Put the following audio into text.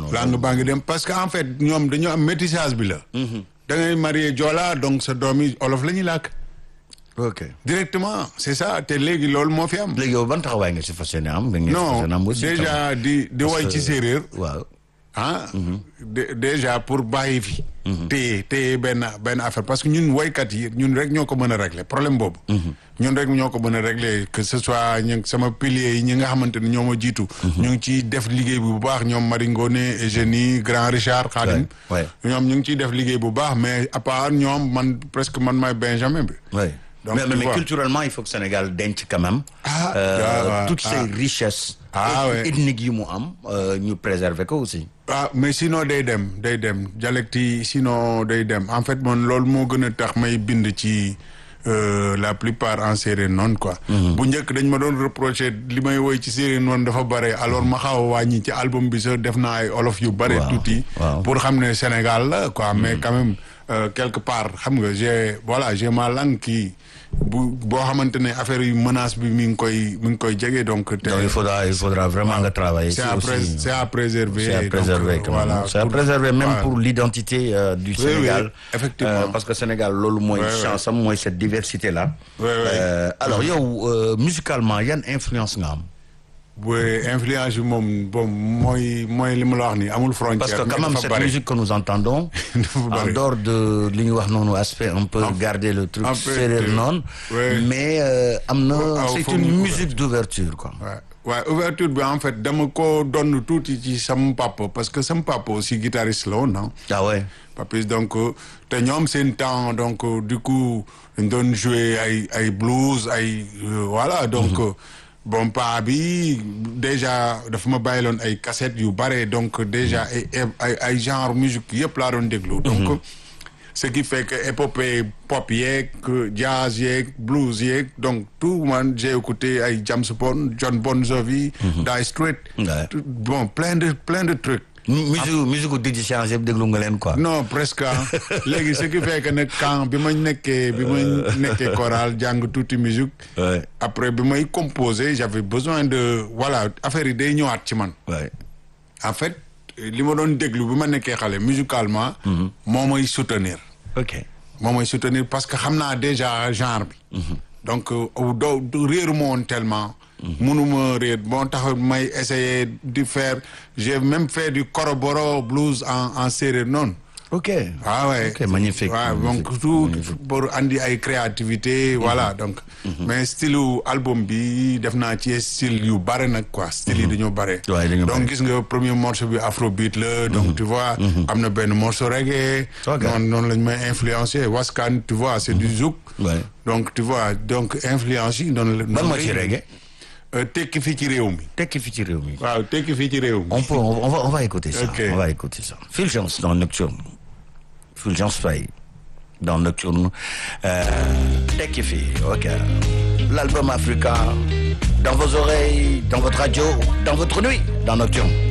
non langue baa ngi dem parce que en fait ñoom dañoo am métissage bi la. da ngay marié Joola donc sa doom yi olof la ñuy làkk. ok directement c'est ça te léegi loolu moo fi am. léegi yow ban taxawaay nga si fas yéene am. da ngeen si fas non yéene am aussi déjà di di woy ci séeréer. waaw. ah dé- déjà pour bàyyi fi. téye téye benn benn affaire parce que ñun woykat yi ñun rek ñoo ko mën a régler problème boobu. ñun rek ñoo ko mën a régler que ce soit ñi sama piliers yi ñi nga xamante ne ñoo ma jiitu. ñu ngi ciy def liggéey bu baax ñoom Marie Ngoné Eugénie Grand Richard Khadim. Ouais, ouais. ñoom ñu ngi ciy def liggéey bu baax mais à part ñoom man presque man maay Benjamin bi. oui Donc, mais, tu mais, mais vois. culturellement il faut que Sénégal denc quand même. Ah, euh, ah, ah, toutes ah. ces richesses. Ah, et- ouais. ethniques yi mu am euh, ñu préserver ko aussi. ah mais sinon day dem day dem dialecte yi sinon day dem en fait man loolu moo gën a tax may bind ci euh, la plupart en séeréer noonu quoi. bu njëkk dañ ma doon reprocher li may woy ci séeréer noonu dafa bare alors ma xaw a wàññi ci album bi sax def naa ay olof yu bare Waaw, tuuti. waaw. pour xam ne Sénégal la quoi mais quand même euh, quelque part xam nga j'ai voilà j'ai ma langue qui bu boo xamante ne affaire yu menace bi mi ngi koy mi ngi koy jege donc. te donc il faudra il faudra vraiment nga travailler. c'est si à aussi. prés- c'est à préserver. C'est à donc, préserver euh, quand même. voilà, c'est à pour- préserver même voilà. pour l'identité euh, du Oui, Sénégal. oui, effectivement. Euh, parce que Sénégal loolu mooy Ouais, ouais. chance am mooy cette diversité là. Ouais, ouais. alors yow euh, musicalement yan influence nga am. oui influence bi moom bon mooy mooy li ma la wax nii amul frontière. Parce que mais quand même dafa cette bari. musique que nous entendons Dafa en bari. dehors de li ñu wax noonu aspect on peut garder le truc un peu séeréer de- noonu Ouais. mais euh, am na Ah, c'est faut une mu- musique d'ouverture quoi. waaw waaw ouverture bi en fait dama ko donn tuuti ci sama papa parce que sama papa aussi guitariste la woon ah. ah ouais. Papis donc euh, te ñoom seen temps donc euh, du coup dañ doon jouer ay ay blues ay euh, voilà donc euh, bon pa bi déjà dafa ma bàyyiloon ay cassettes yu bare donc déjà ay ay ay genre musique yëpp laa doon déglu donc ce qui fait que épopée pop yeeg jazz yeeg blues yeeg donc tout man j'ai écouté ay James Bond John Bon Jovi Dire Straits Ouais. tout- bon plein de plein de trucs musique musique gu digg change yëpp déglu nga leen quoi. non presque ah. léegi ce qui fait que nag quand bi ma nekkee bi ma nekkee chorale jàng tuuti musique Ouais. après bi may composer j'avais besoin de voilà affaire yi day ñëwaat ci man Ouais. en fait li ma doon déglu bi ma nekkee xale musicalement moo may soutenir ok. moo may soutenir parce que xam naa déjà genre bi donc euh, doo du réeru ma woon tellement mënuma réer moo tax may essayer di faire j'ai même fait du koroboro blues en en séeréer noonu ok. ah ouais ok magnifique. waaw magnifique. donc tout pour andi ay créativité voilà donc mais style album bi def naa ci style yu bare nag quoi style yi dañoo bare Ouais, dañoo donc bare. gis nga premier morceau bi afrobeat la donc tu vois am na benn morceau reggae Ok. noonu noonu lañ may influencé waskan tu vois c'est du zouk Ouais. donc tu vois donc influence yi noonu la ban noonu moo lay- ci reggae. Euh, tekki fii ci réew mi tekki fi ci réew mi. waaw tekki fii ci réew mi On peut, on, on va, on va écouter ça. Ok. On va écouter ça. Fulgence dans Nocturne. Fulgence Faye dans Nocturne. Euh, Tekki Fi, ok. L'album Africa dans vos oreilles, dans votre radio, dans votre nuit, dans Nocturne.